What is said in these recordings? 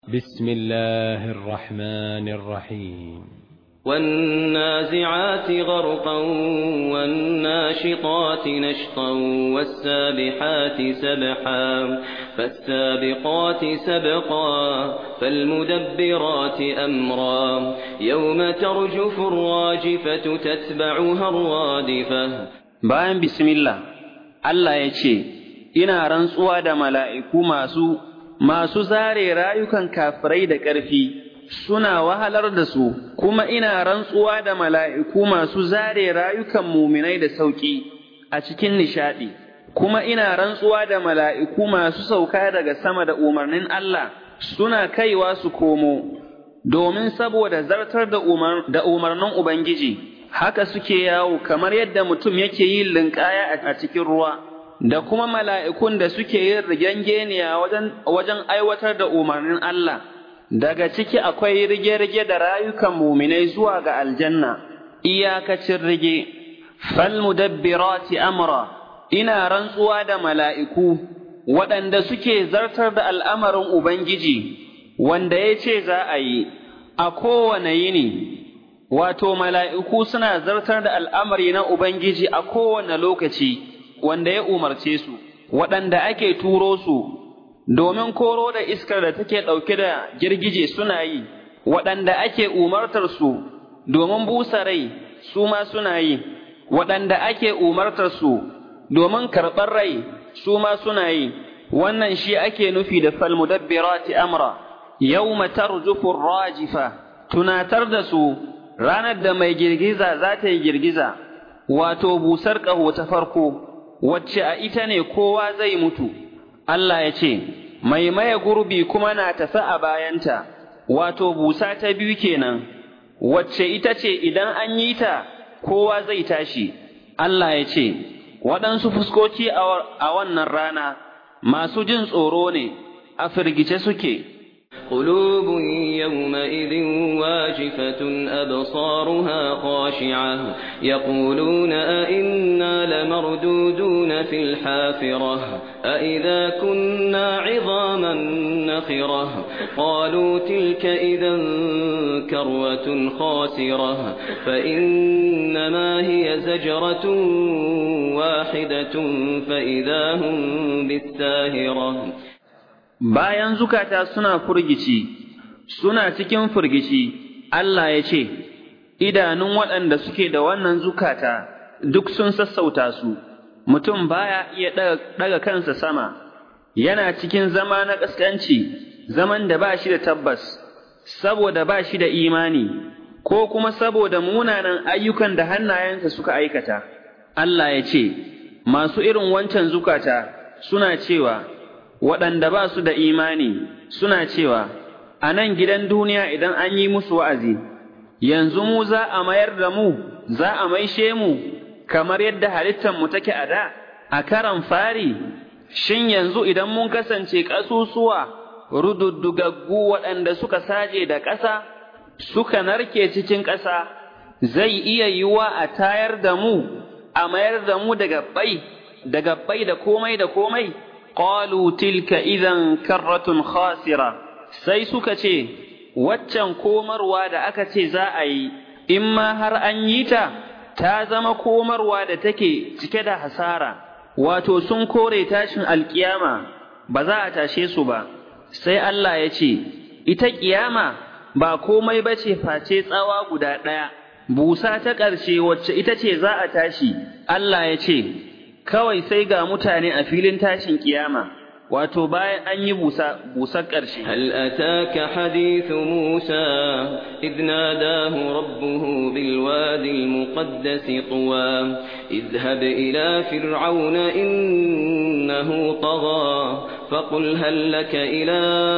بسم الله الرحمن الرحيم والنازعات غرقا والناشطات نشطا والسابحات سبحا فالسابقات سبقا فالمدبرات أمرا يوم ترجف الراجفة تتبعها الرادفة bayan bismillah Allah ya ce, Ina rantsuwa da mala'iku masu, masu zare rayukan kafirai da ƙarfi, suna wahalar da su, kuma ina rantsuwa da mala'iku masu zare rayukan muminai da sauƙi a cikin nishaɗi, kuma ina rantsuwa da mala'iku masu sauka daga sama da umarnin Allah, suna kaiwa su komo, domin saboda zartar da umarnin Ubangiji. haka suke yawo kamar yadda mutum yake yin linƙaya a cikin ruwa, da kuma mala'ikun da suke yin rigengeniya wajen aiwatar da umarnin Allah, daga ciki akwai rige-rige da rayukan muminai zuwa ga aljanna, iyakacin rige, falmudabbirati amra, ina rantsuwa da mala'iku, waɗanda suke zartar da al'amarin Ubangiji, wanda ya ce za a yi, a kowane yini. wato mala'iku suna zartar da al'amari na Ubangiji a kowane lokaci wanda ya umarce su, waɗanda ake turo su, domin koro da iskar da take ɗauke da girgije suna yi, waɗanda ake umartar su domin busa rai su ma suna yi, waɗanda ake umartar su domin karɓar rai su ma suna yi, wannan shi ake nufi da falmudabbirati amra, yau matar jufin rajifa, tunatar da su ranar da mai girgiza za ta yi girgiza, wato busar ƙaho ta farko, wacce a ita ne kowa zai mutu, Allah ya ce, mai maye gurbi kuma na tafi a bayanta, wato busa ta biyu kenan, wacce ita ce idan an yi ta kowa zai tashi, Allah ya ce, waɗansu fuskoki a wannan rana masu jin tsoro ne, a firgice suke. قلوب يومئذ واجفة أبصارها خاشعة يقولون أئنا لمردودون في الحافرة أئذا كنا عظاما نخرة قالوا تلك إذا كروة خاسرة فإنما هي زجرة واحدة فإذا هم بالساهرة bayan zukata suna furgici, suna cikin furgici, Allah ya ce, Idanun waɗanda suke da wannan zukata duk sun sassauta su, mutum baya iya ɗaga kansa sama, yana cikin zama na ƙasƙanci, zaman da ba shi da tabbas, saboda ba shi da imani, ko kuma saboda munanan ayyukan da hannayensa suka aikata. Allah ya ce, Masu irin wancan zukata suna cewa, waɗanda ba su da imani suna cewa, A nan gidan duniya idan an yi musu wa'azi, yanzu mu za a mayar da mu, za a maishe mu, kamar yadda halittanmu take a da, a karan fari, shin yanzu idan mun kasance ƙasusuwa rududdugaggu waɗanda suka saje da ƙasa, suka narke cikin ƙasa, zai iya yiwuwa a tayar da mu, a mayar da mu daga bai, daga bai da komai da komai. قالوا تلك إذا كرة خاسرة sai suka ce waccan komarwa da aka ce za a yi in ma har an yi ta ta zama komarwa da take cike da hasara wato sun kore tashin alkiyama ba za a tashe su ba sai Allah ya ce ita kiyama ba komai ba ce face tsawa guda ɗaya busa ta ƙarshe wacce ita ce za a tashi Allah ya ce kawai sai ga mutane a filin tashin kiyama wato bayan an yi busa busar ƙarshe هل أتاك حديث موسى إذ ناداه ربه بالوادي المقدس طوى اذهب إلى فرعون إنه طغى فقل هل لك إلى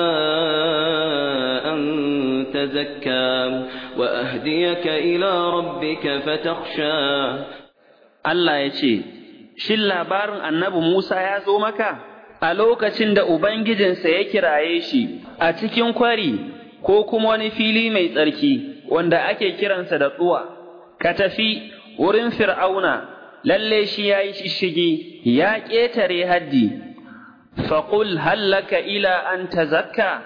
أن تزكى وأهديك إلى ربك فتخشى Allah ya ce, Shin labarin annabi Musa ya zo maka a lokacin da Ubangijinsa ya kiraye shi a cikin kwari ko kuma wani fili mai tsarki wanda ake kiransa da tsuwa, ka tafi wurin Fir'auna, lalle shi ya yi shishigi, ya ƙetare haddi, faƙul hallaka ila an tazakka,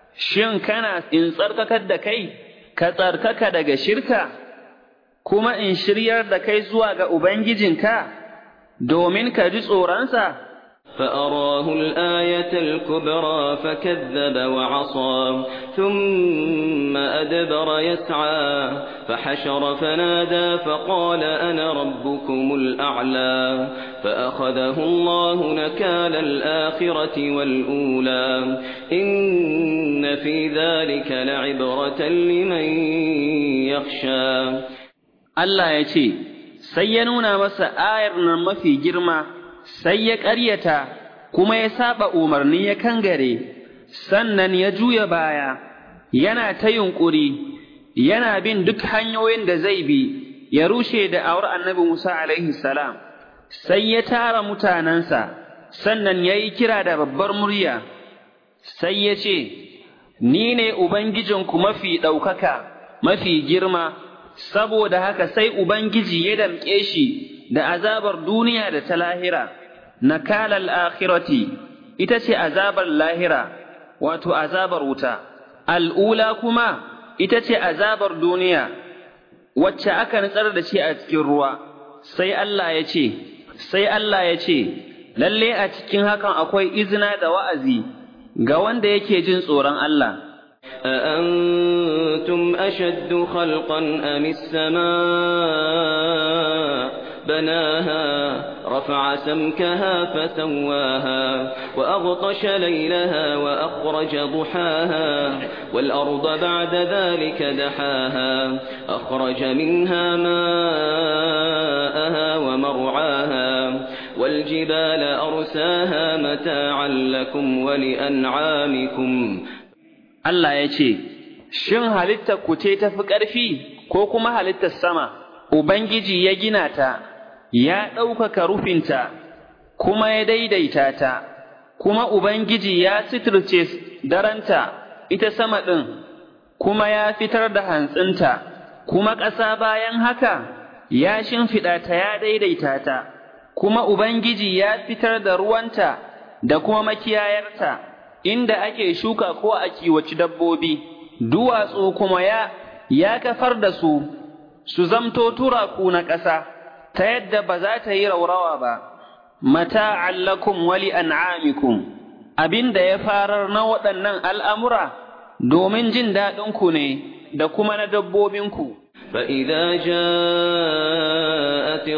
shin kana in tsarkakar da kai ka tsarkaka daga shirka kuma in shiryar da kai zuwa ga ubangijinka domin ka ji tsoronsa فأراه الآية الكبرى فكذب وعصى ثم أدبر يسعى فحشر فنادى فقال أنا ربكم الأعلى فأخذه الله نكال الآخرة والأولى إن في ذلك لعبرة لمن يخشى Allah ya ce, sai ya nuna masa ayar nan mafi girma, sai ya ƙaryata, kuma ya saba umarni ya kangare, sannan ya juya baya, yana ta yunƙuri, yana bin duk hanyoyin da zai bi, ya rushe da awar annabi Musa alaihi salam, sai ya tara mutanensa, sannan ya yi kira da babbar murya, sai ya ce, Ni ne Ubangijinku mafi ɗaukaka, mafi girma, saboda haka sai Ubangiji ya damƙe shi da azabar duniya da ta lahira, nakalal akhirati ita ce azabar lahira, wato azabar wuta, al'ula kuma ita ce azabar duniya, wacce aka nutsar da shi a cikin ruwa, sai Allah ya ce, sai Allah ya ce, lalle a cikin hakan akwai izina da wa'azi ga wanda yake jin tsoron Allah. أأنتم أشد خلقا أم السماء بناها رفع سمكها فسواها وأغطش ليلها وأخرج ضحاها والأرض بعد ذلك دحاها أخرج منها ماءها ومرعاها والجبال أرساها متاعا لكم ولأنعامكم Allah ya ce, Shin halittar ku ce ta fi ƙarfi ko kuma halittar sama, Ubangiji ya gina ta, ya ɗaukaka rufinta, kuma ya daidaita ta, kuma Ubangiji ya sitirce daranta ita sama ɗin, kuma ya fitar da hantsinta, kuma ƙasa bayan haka ya shimfiɗa ta ya daidaita ta, kuma Ubangiji ya fitar da ruwanta da kuma makiyayarta. inda ake shuka ko a kiwaci dabbobi, duwatsu kuma ya, ya kafar da su, su zamto turaku na ƙasa, ta yadda ba za ta yi raurawa ba, mata allakum wali an'amikum, abin da ya farar na waɗannan al'amura domin jin daɗinku ne da kuma na dabbobinku. فإذا جاءت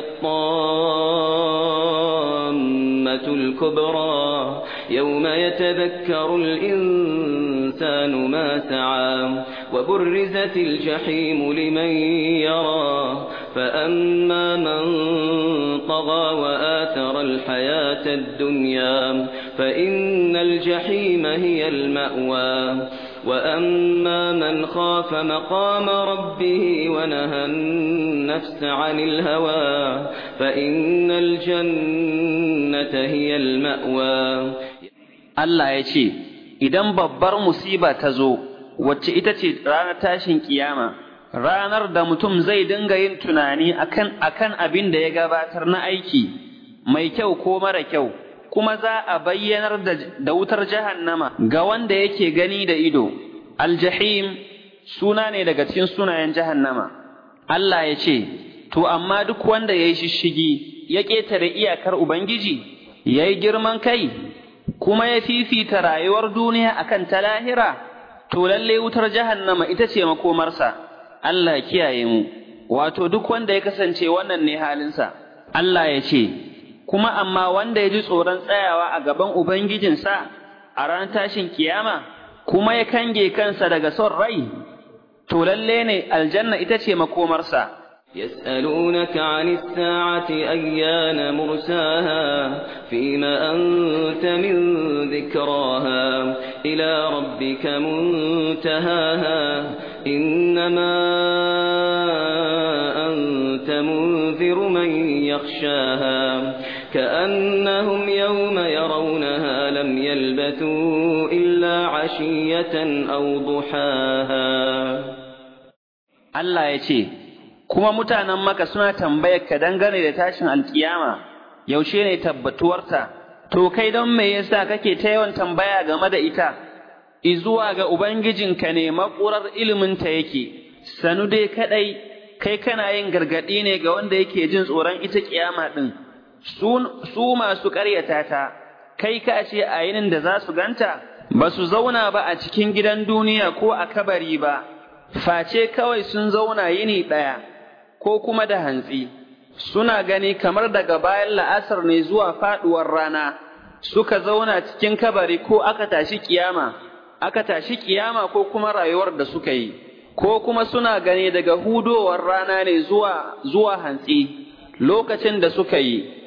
الطامة الكبرى يوم يتذكر الإنسان ما سعى وبرزت الجحيم لمن يرى فأما من طغى وآثر الحياة الدنيا فإن الجحيم هي المأوى وأما من خاف مقام ربه ونهى النفس عن الهوى فإن الجنة هي المأوى Allah ya ce, Idan babbar musiba ta zo, wacce ita ce ranar tashin kiyama, ranar da mutum zai dinga yin tunani akan akan abin da ya gabatar na aiki, mai kyau ko mara kyau, kuma za a bayyanar da, da wutar jahannama ga wanda yake gani da ido. Aljahim suna ne daga cikin sunayen jahannama. Allah ya ce, To, amma duk wanda ya yi shishigi, ya ƙetare iyakar Ubangiji, ya yi girman kai, kuma ya fifita rayuwar duniya akan ta lahira, to lalle wutar jahannama ita ce makomarsa, Allah kiyaye mu, wato duk wanda ya kasance wannan ne halinsa, Allah ya ce, kuma amma wanda ya ji tsoron tsayawa a gaban Ubangijinsa a ranar tashin kiyama, kuma ya kange kansa daga son rai, to lalle ne aljanna ita ce makomarsa. يسألونك عن الساعة أيان مرساها فيما أنت من ذكراها إلى ربك منتهاها إنما أنت منذر من يخشاها كأنهم يوم يرونها لم يلبثوا إلا عشية أو ضحاها Allah ya ce, Kuma mutanen maka suna tambayar ka dangane da tashin alkiyama, yaushe ne tabbatuwarta, to kai don me yasa kake ta yawan tambaya game da ita, izuwa ga Ubangijinka ne maƙurar iliminta yake, sanu dai kaɗai, kai kana yin gargaɗi ne ga wanda yake jin tsoron ita ƙiyama ɗin, su masu ƙaryata ta, kai ka ce a yinin da za su ganta, ba su zauna ba a cikin gidan duniya ko a kabari ba, face kawai sun zauna yini ɗaya, ko kuma da hantsi, suna gani kamar daga bayan la'asar ne zuwa faɗuwar rana, suka zauna cikin kabari ko aka tashi ƙiyama. aka tashi kiyama ko kuma rayuwar da suka yi, ko kuma suna gani daga hudowar rana ne zuwa, zuwa hantsi, lokacin da suka yi,